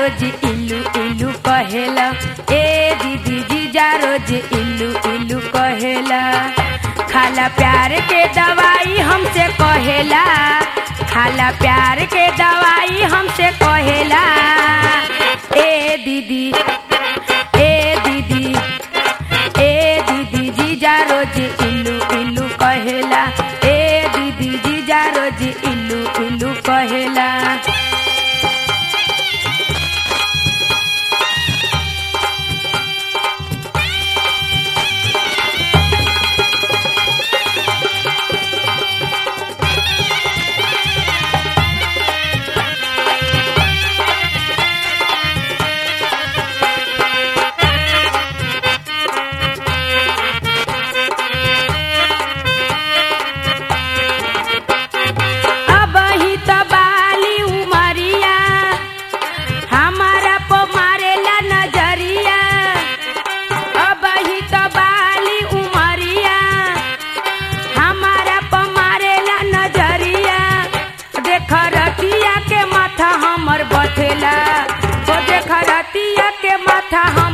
रोज इल्लू इल्लू कहेला ए दीदी जीजा रोज इल्लू इल्लू कहेला खाला प्यार के दवाई हमसे कहेला खाला प्यार के दवाई हमसे कहेला ए दीदी ए दीदी ए दीदी जीजा रोज इल्लू इल्लू कहेला ए दीदी जीजा रोज इल्लू इल्लू कहेला अब ही तो बाली उमरिया हमारा पो मारेला नजरिया अब ही तो बाली उमरिया हमारा पो मारेला नजरिया देख रतिया के माथा हमर बथेला ओ देख रतिया के माथा हम